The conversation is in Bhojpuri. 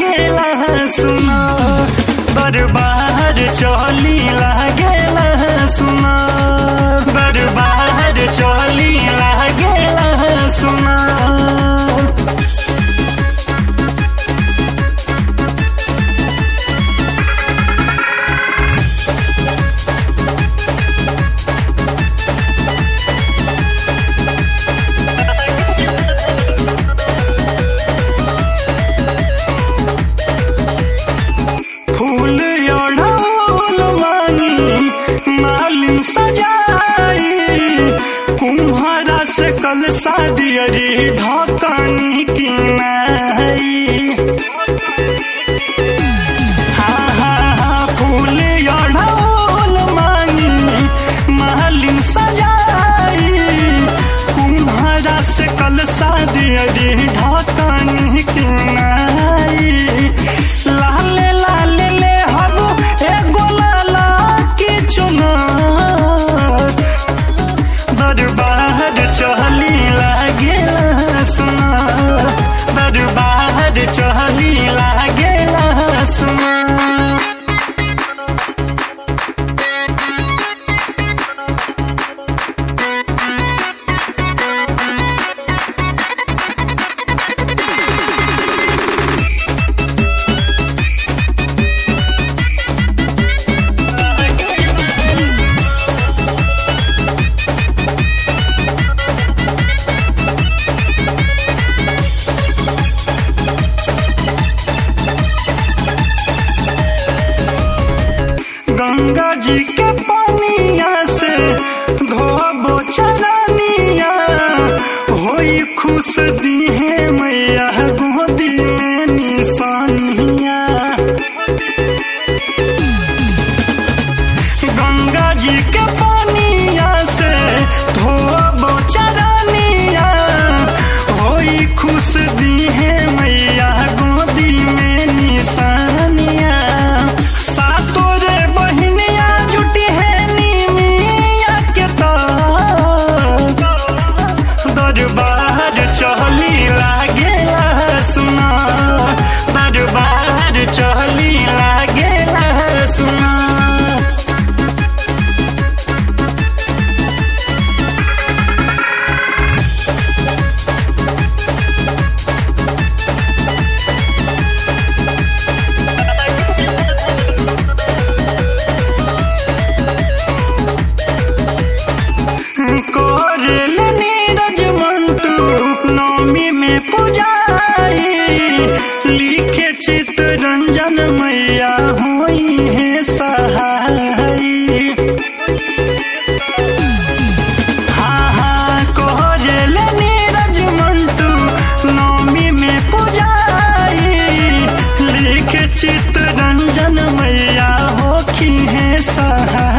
लागेला सुना बर्बाद चली लागेला सुना बर्बाद चली लागेला सुना फूल ओढ़ौल मानी मालिन सजाई कुम्हारा से कल शादी अरे ढकनी की नहीं हाँ हाँ हाँ फूल ओढ़ौल मानी मालिन सजाई कुम्हारा से कल शादी अरे ढकनी की नहीं लाले लाले ले हबो एगो लाला की चुनार दरबार चहली लागे सुना दरबार चहली लागे सुना गंगा जी के पानिया से धोबो चरनिया होई खुश दीहे मैया गोदी में निशानिया गंगा जी के पानिया से धोबो चरनिया होई खुश दीहे मैया गोदी में निशानिया सातो रे बहिनिया जुटी है नीमिया के तार दरबार चहली लागे सुना दरबार चहली लागे सुना कोरल नीरज मंटू नौमी में पुजारी लिखे चित्तरंजन मैया हुई है सहाई हाँ हाँ कोरल नीरज मंटू नौमी में पुजारी लिखे चित्तरंजन मैया होखी है सहाई